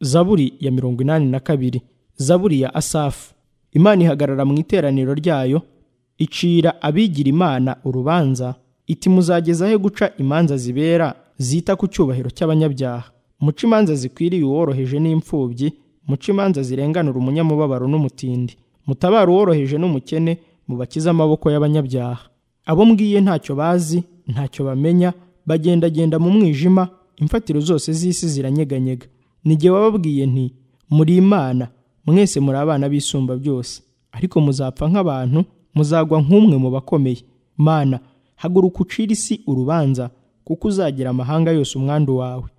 zaburi ya mirongo inani na kabiri zaburi ya asafu imana ihagarara mu iteraniro ryayo icira abigira imana urubanza iti muzagezahe guca imanza zibera zita ku cyubahiro cy'abanyabyaha muca imanza zikwiriye uworoheje n'imfubyi muca imanza zirenganura umunyamubabaro n'umutindi mutabara uworoheje n'umukene mubakize amaboko y'abanyabyaha abo mbwiye ntacyo bazi ntacyo bamenya bagendagenda mu mwijima imfatiro zose z'isi ziranyeganyega n'igihe wababwiye nti muri imana mwese muri abana b'isumba byose ariko muzapfa nk'abantu muzagwa nk'umwe mu bakomeye mana haguruka ucire isi urubanza kuko uzagira amahanga yose umwandu wawe